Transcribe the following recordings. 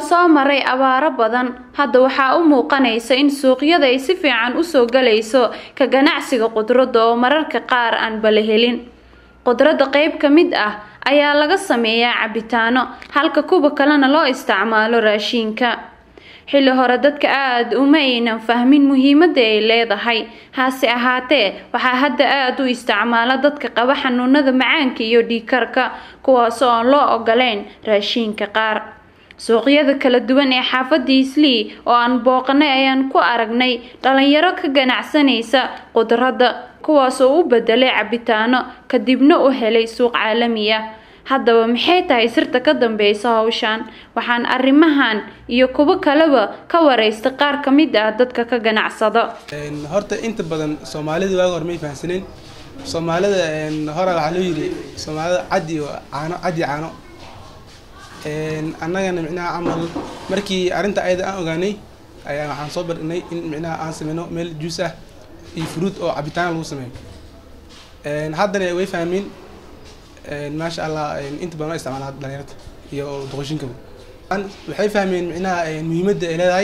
soo maray abaaro badan hadda waxaa u muuqanaysa in suuqyada ay si fiican usoo galayso ka ganacsiga qudradda oo mararka qaar aan bala helin qudradda qayb ka mid ah ayaa laga sameeyaa cabitaano halka kuwa kalena loo isticmaalo raashiinka xilli hore dadka aada uma aynan fahmin muhiimadda ay leedahay hase ahaatee waxaa hadda aada u isticmaala dadka qaba xanuunada macaanka iyo dhiigkarka kuwaas oo aan loo ogoleyn raashiinka qaar suuqyada kala duwan ee xaafadda islii oo aan booqanay ayaan ku aragnay dhalinyaro ka ganacsanaysa qudradda kuwaas oo u bedelay cabitaano kadibna u helay suuq caalami ah haddaba maxay tahay sirta ka dambeysa hawshan waxaan arrimahan iyo kuwo kaleba ka wareysta qaar ka mid ah dadka ka ganacsada horta inta badan soomaalida waaga hore may fahamsaneen soomaalida hore waxaa loo yidhi soomaalida cadi iyo caano cadi caano annagana micnaha camal markii arrinta ayada aan ogaanay ayaa waxaan soo bardhinay in micnaha aan sameyno meel juus ah iyo fruit oo cabitaana lagu sameeyo haddana way fahmeen maasha allah inta badan waa isticmaala dhalinyarta iyo doqoshinkaba waxay fahmeen micnaha muhiimadda ay leedahay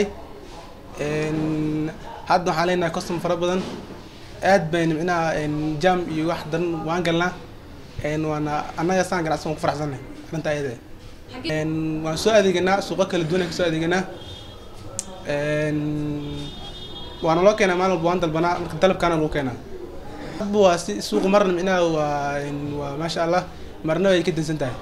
hadda waxaan leenahay custom fara badan aad bayna micnaha jam iyo wax daran waan galnaa waana annaga saan ganacsan waan ku faraxsannahay arrinta ayada waan soo adeeganaa suuqo kala duwan aan kasoo adeeganaa waana loo keenaa maalin walba waan dalbanaa marka dalabkaana lagu keenaa hadba waa si suuqa marna micnaha waa waa maasha allah marna way ka dansan tahay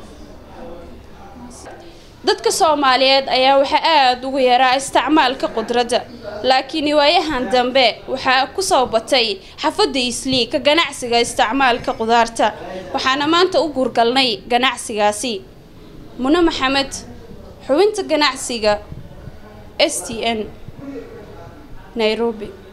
dadka soomaaliyeed ayaa waxaa aada ugu yaraa isticmaalka qudradda laakiin waayahan dambe waxaa kusoo batay xafadda islii ka ganacsiga isticmaalka qudaarta waxaana maanta u guurgalnay ganacsigaasi mune maxamed xubinta ganacsiga s t n nairobi